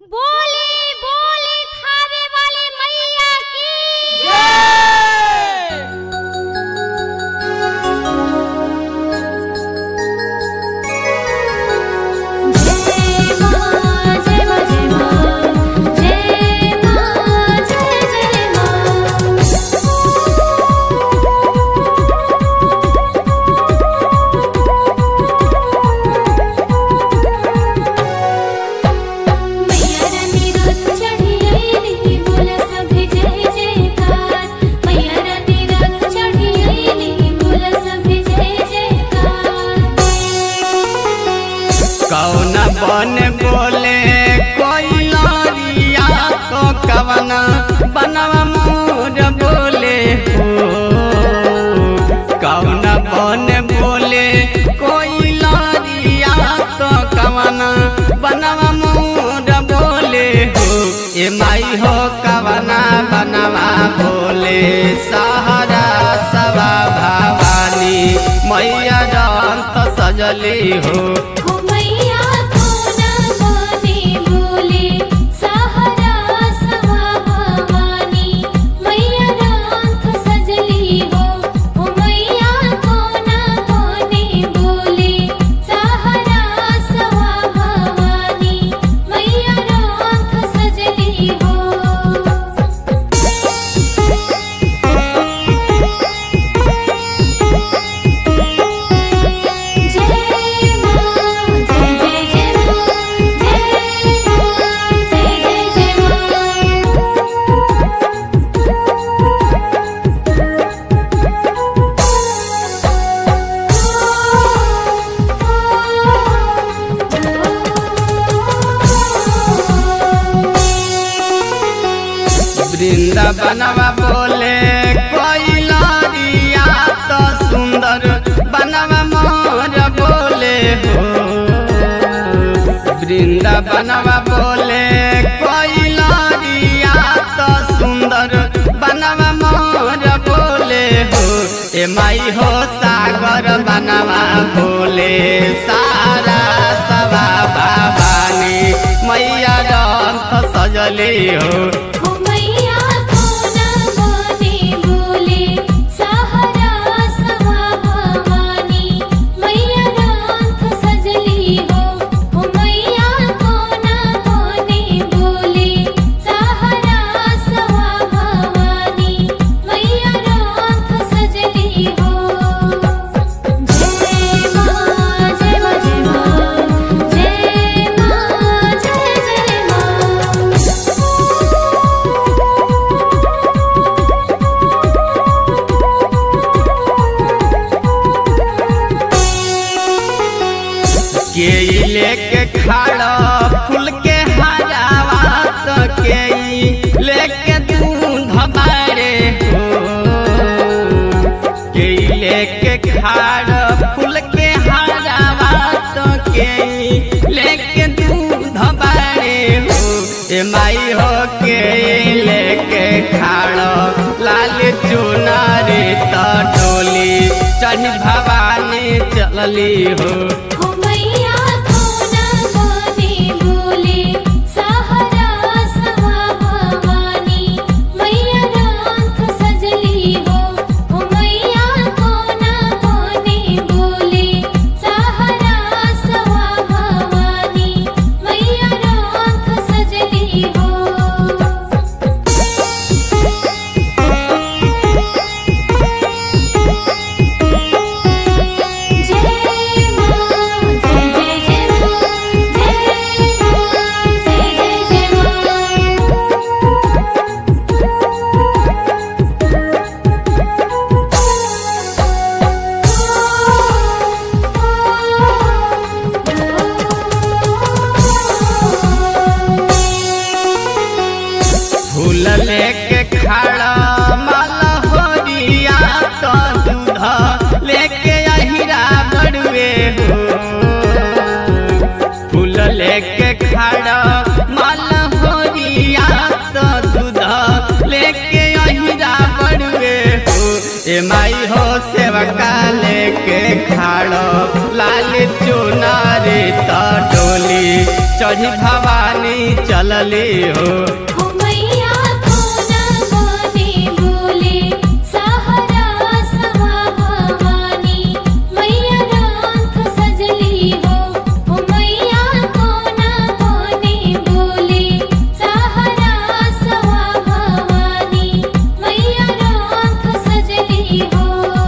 बोली बोली खावे वाली मैया की जय मां जय मां जय मां जय मां जय जय मां मैया रानी रथ चढ़ी आईली बोला सभे जय जयकार मैया रानी रथ चढ़ी आईली बोला सभे जय जयकार कौन बन बोले कोई लरिया तो कवन बनवा मोर बोले हो कौन बन बोले कोई लरिया तो कवन बनवा मोर बोले हो ए माई हो कवना बनवा बोले सहारा सवा भवानी मैया रंत सजली हो हो मैया कोना बने बोले सहारा सवा भवानी मैया राख सजली हो हो मैया कोना बने बोले सहारा सवा भवानी मैया राख सजली हो जय मां जय जय जय मां जय मां जय जय जय वृंदावनवा बोले कोई लरिया तो सुंदर बनवा मोर बोले हो वृंदावनवा बोले कोई लरिया तो सुंदर बनवा मोर बोले हो ए माई हो सागर बनवा बोले सारा सवा भवानी मैया रंथ सजली हो हो मैया कोना बने बोले सहारा सवा भवानी मैया राख सजली हो हो मैया कोना बने बोले सहारा सवा भवानी मैया राख सजली हो जय मां जय मां जय मां जय मां जय जय मां के लेके खड़ा फूल के हरावा तो के लेके दूध बारे हो के लेके खड़ा फूल के हरावा तो के लेके दूध बारे हो ए माई हो के लेके खड़ा लाल चुनारी तो डोली चढ़ भवानी चलली हो हो मैया कोना बने बोले सहारा सवा भवानी मैया राख सजली हो हो मैया कोना बने बोले सहारा सवा भवानी मैया राख सजली हो जय मां जय जय जय मां जय मां जय जय जय फूल लेके खड़ा माला होरिया तो दूध लेके अहिरा बड़ुए हो फूल लेके खड़ा माला होरिया तो दूध लेके अहिरा बड़ुए हो ए माई हो सेवका लेके खड़ा लाल चुनारी तो डोली चढ़ी भवानी चल चलली हो हो मैया कोना कोने बोले सहारा सवा भवानी मैया राख सजली हो हो मैया कोना कोने बोले सहारा सवा भवानी मैया राख सजली हो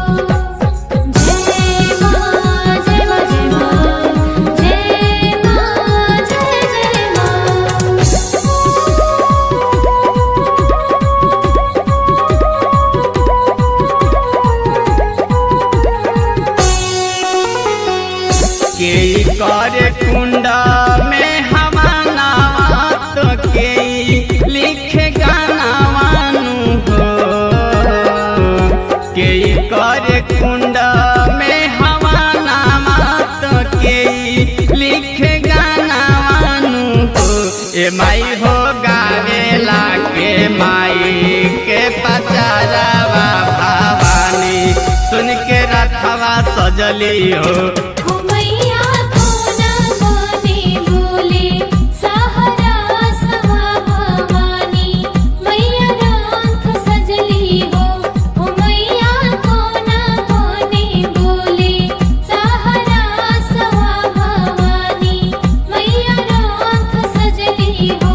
जय मां जय मां जय मां जय मां जय जय मां के कर कुंड में हवाना तो के लिख गानावानु हो के कर कुंड में हवाना तो के लिख गानावानु हो ए माई हो गावेला के माई के पचारावा भवानी सुन के रखवा सजली हो हो मैया कोना कोने बोले सहारा सवा भवानी मैया राख सजली हो हो मैया कोना कोने बोले सहारा सवा भवानी मैया राख सजली हो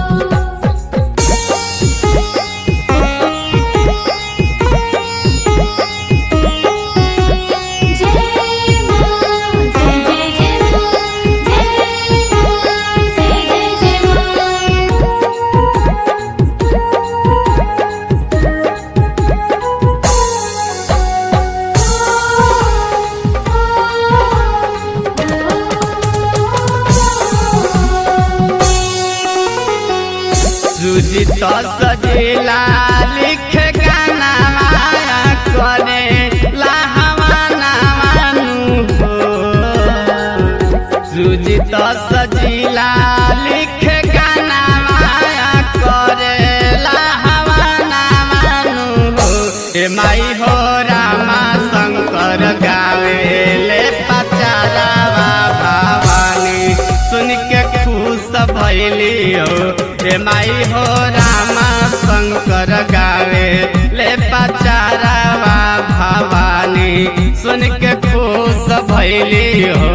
जय मां जय जय जय मां जय मां जय जय जय सुजित सजेला लिख गाना माया करे लाहवाना मानु हो सुजित सजिला लिख गाना माया करे लाहवाना मानु हो ए माई हो रामा शंकर गावे ले पचारावा भवानी सुन के खुश भैली हो हे माई हो रामा शंकर गावे ले पचारावा भवानी सुन के खुश भैली हो